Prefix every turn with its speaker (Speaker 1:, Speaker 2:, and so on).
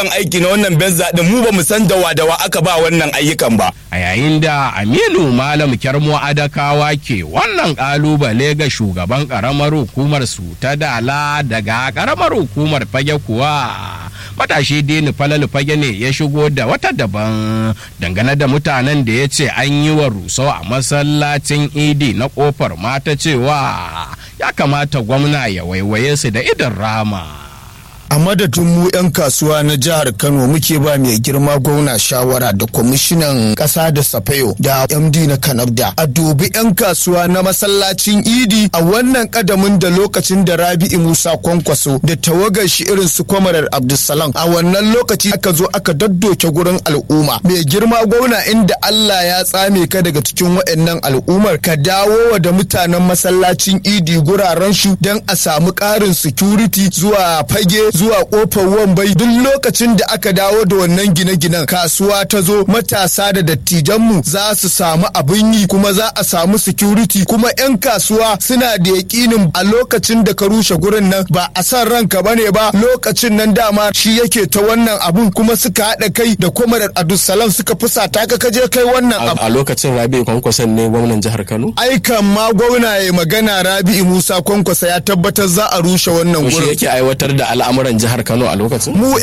Speaker 1: aiki na wannan benza din mu ba mu san dawa dawa aka ba wannan ayyukan ba
Speaker 2: a yayin da aminu malam kyarmo adakawa ke wannan kalubale ga shugaban karamar hukumar su ta dala daga karamar hukumar fage kuwa matashi dini falalu fage ne ya shigo da wata daban dangane da mutanen da ya ce an yi wa rusau a masallacin idi na kofar mata cewa ya kamata gwamna ya waiwaye su da idan rama
Speaker 3: a madadin mu 'yan kasuwa na jihar kano muke ba mai girma gwamna shawara da kwamishinan ƙasa da safayo da md na kanabda a dubi 'yan kasuwa na masallacin idi a wannan kadamin da lokacin da rabi'i musa kwankwaso da tawagar shi irin su kwamarar abdulsalam a wannan lokaci aka zo aka daddoke gurin al'umma mai girma gwamna inda allah ya tsame ka daga cikin waɗannan al'ummar ka dawo wa da mutanen masallacin idi guraren shi don a samu ƙarin security zuwa fage zuwa kofar wambai duk lokacin da aka dawo da wannan gine-ginen kasuwa ta zo matasa da dattijanmu za su samu abin yi kuma za a samu security kuma 'yan kasuwa suna da yakinin a lokacin da ka rushe gurin nan ba a san ranka bane ba lokacin nan dama shi yake ta wannan abun kuma suka haɗa kai da kwamar abdulsalam suka fusata ka kaje kai wannan abu
Speaker 4: a lokacin rabi kwankwason ne gwamnan jihar kano
Speaker 3: aikan ma gwamna ya magana rabi'u musa kwankwasa ya tabbatar za a rushe wannan
Speaker 4: shi
Speaker 3: gurin
Speaker 4: yake aiwatar da al'amuran jihar kano a lokacin
Speaker 3: mu